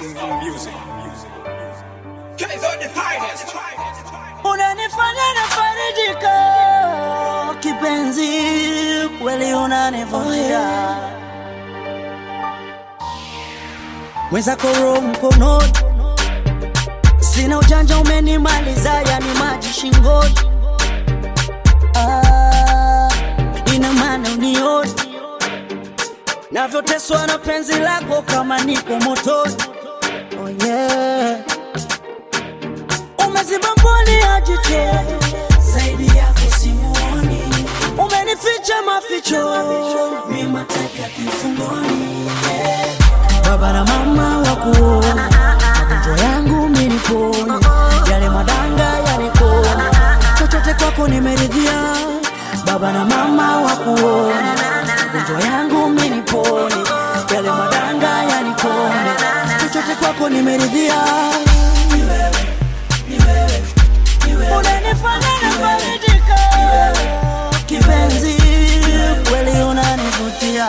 music. Guys are the finest. unanifanya nafarijika kipenzi, kweli unanivutia mwenzako roho mkononi, sina ujanja, umenimaliza yani maji shingoni. Ah, ina maana unioni navyoteswa na penzi lako kama niko motoni. Oh yeah. Umeziba mboni ya jicho zaidi yako simuoni, umenificha maficho mimi mateka kifungoni. Baba na mama wakuona magonjwa yangu mimi nipone, yale madanga yanikona, chochote kwako nimeridhia. Baba na mama wakuona magonjwa yangu mimi nipone, yale madanga yanikone, chochote kwako nimeridhia. Unanifanya nafarijika kipenzi, kweli unanivutia.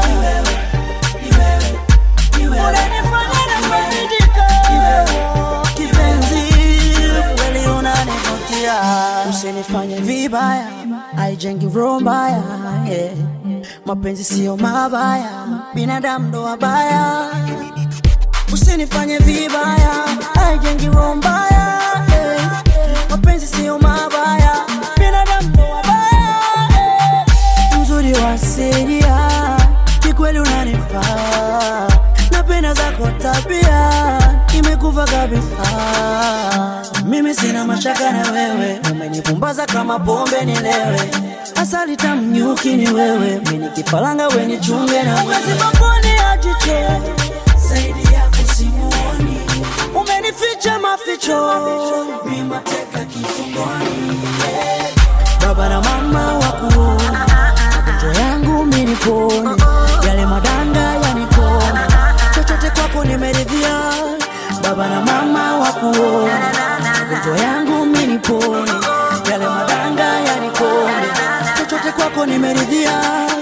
Unanifanya nafarijika kipenzi, kweli unanivutia. Usinifanye vibaya, haijengi roho mbaya. yeah. Mapenzi sio mabaya, binadamu ndo wabaya. Usinifanye vibaya, haijengi roho mbaya. eh. Mapenzi sio mabaya, binadamu ndo wabaya. eh. Mzuri wa asilia, kikweli unanifaa. Napenda zako tabia, imekuva kabisa. Mimi sina mashaka na wewe, umenipumbaza kama pombe nilewe. Asali tamu nyuki ni wewe, mimi nikipalanga we nichunge na wewe. Umeziba mboni ya jicho zaidi yako simuoni, umenificha maficho, mimi mateka kifungoni. Baba na mama wakuona magonjwa yangu mimi nipone, yale madanga yanikona, chochote kwako nimeridhia. Baba na mama wakuona magonjwa yangu mimi nipone, yale madanga yanikone, chochote kwako nimeridhia.